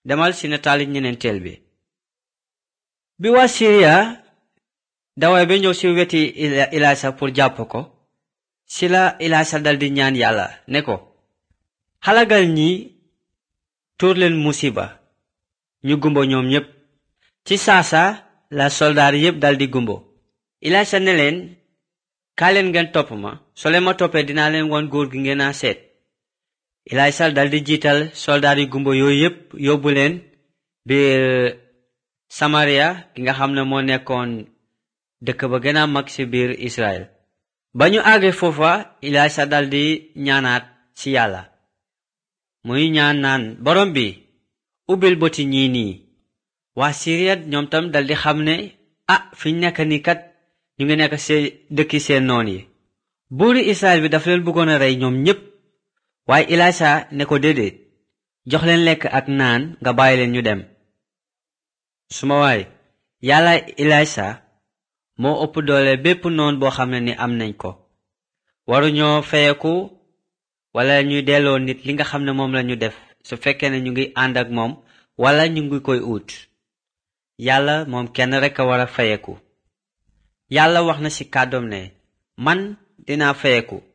demal ci nataali ñeneenteel bi bi waa siriya daway ba ñëw ci weti ilaasa pour jàpp ko ci la ilaasa daldi ñaan yàlla ne ko xalagal ñi tuur leen musiba ñu gumbo ñoom ñépp ci saasa la soldaar yépp daldi gumbo ilaasa ne leen kaa leen ngeen topp ma soo leen ma toppee dinaa leen won góor gi ngeen a seet ilaasa daldi jiital soldaar yi gumbo yooyu yépp yóbbu leen biir samaria gi nga xam ne moo nekkoon dëkk ba gën a mag ci biir israel ba ñu àggee foofa ilaasa daldi ñaanaat ci yàlla muy ñaan naan borom bi ubbil boti ñii nii waa siriya ñoom tam daldi xam ne ah fi ñu nekk ni kat ñu ngi nekk ci dëkki seen noon yi buuri israel bi dafa leen bëggoon a rey ñoom ñépp waaye ilaasa ne ko déedéet jox leen lekk ak naan nga bàyyi leen ñu dem suma waay yàlla ilaasa moo ëpp doole bépp noon boo xam ne ni am nañ ko waruñoo feyeku wala ñuy delloo nit li nga xam ne moom lañu def su fekkee ne ñu ngi ànd ak moom wala ñu ngi koy ut yàlla moom kenn rekk a war a feyeku yàlla wax na ci kàddoom ne man dinaa feyeku